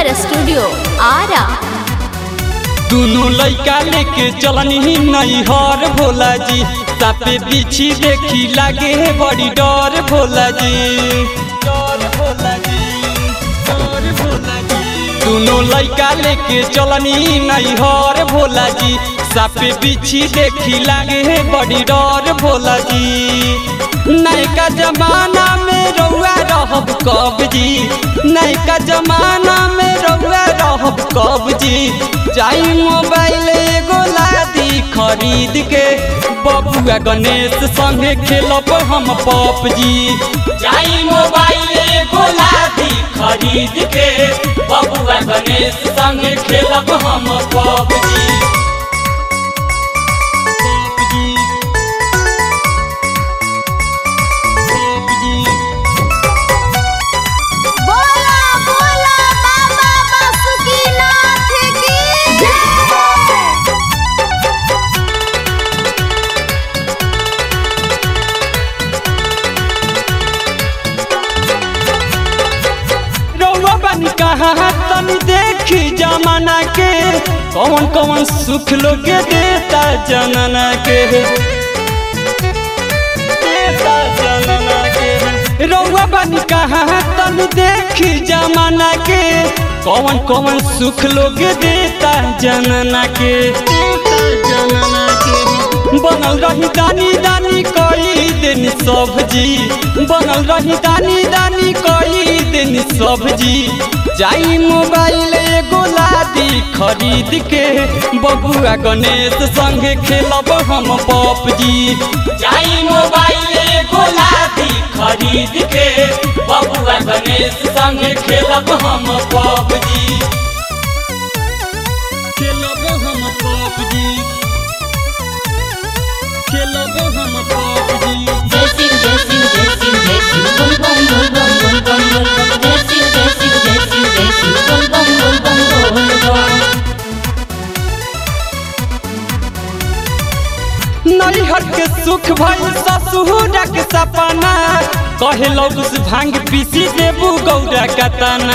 studio Ara दोनों लइका लेके चलनी नैहर भोला जी सापे बिछी देखी लागे है बड़ी डर भोला जी डर भोला जी डर भोला जी दोनों लइका लेके चलनी नैहर भोला जी सापे बिछी देखी लागे है बड़ी डर भोला जी नैका जमाना में रउआ रहब कब जी नैका जमाना में रउआ रहब कब जी जाई मोबाइल एगो लादी खरीद के बबुआ गणेश संगे खेलब हम पप जी जाई मोबाइल एगो लादी खरीद के बबुआ गणेश संग खेलब हम पबजी पबजी पबजी बोला बोला बाबा बासुकीनाथ की जय रउआ बन कहाँ तनी देखी जमाना के कौन कौन सुख लोग देता जनना के देता जनना के रउआ बन कहाँ तनी देखी जमाना के कौन कौन सुख लोग देता जनना के देता जनना के बनल रही दानी दानी कई दिन सब्जी बनल रही दानी दानी कई दिन सब्जी जाई मोबाइल एगो लादी खरीद के बबुआ गणेश संगे खेलब हम पबजी जाई मोबाइल एगो लादी खरीद के बबुआ गणेश संग खेलब हम पबजी खेलब हम पबजी खेलब हम पबजी जय सिंह जय सिंह जय सिंह जय सिंह बोल बम बोल बम बोल बम बोल बम जय सिंह जय सिंह जय सिंह जय सिंह बोल बम बोल बम बोल बम नैहर के सुख भई ससुरक सपना कहे लोग उस भांग पीसी देबू गौरा कतना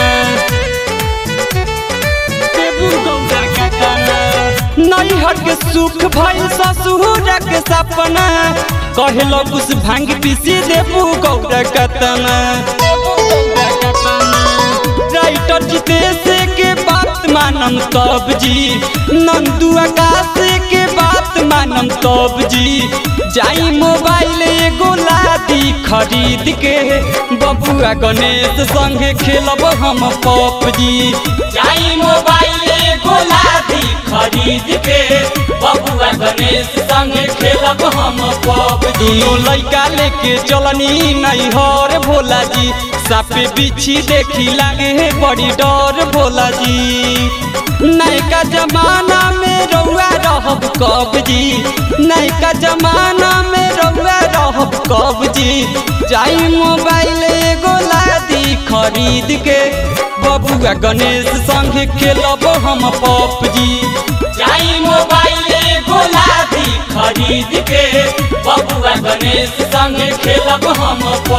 देबू गौरा कतना नैहर के सुख भई ससुरक सपना कहे लोग उस भांग पीसी देबू गौरा कतना देबू गौरा कतना राइटर जितेश के बात मानम तब जी नंदू आकाश के बात मानम तब जी जाई मोबाइल एगो लादी खरीद के बबुआ गणेश संगे खेलब हम पबजी जाई मोबाइल एगो लादी खरीद के बबुआ गणेश संग खेलब हम पबजी दोनों लइका लेके चलनी नैहर भोला जी सापे बिछी देखी लागे है बड़ी डर भोला जी नैका जमाना में रउआ रहब कब जी नैका जमाना में रउआ रहब कब जी जाई मोबाइल एगो लादी खरीद के बबुआ गणेश संगे खेलब हम पबजी जाई मोबाइल एगो लादी खरीद के बबुआ गणेश संग खेलब हम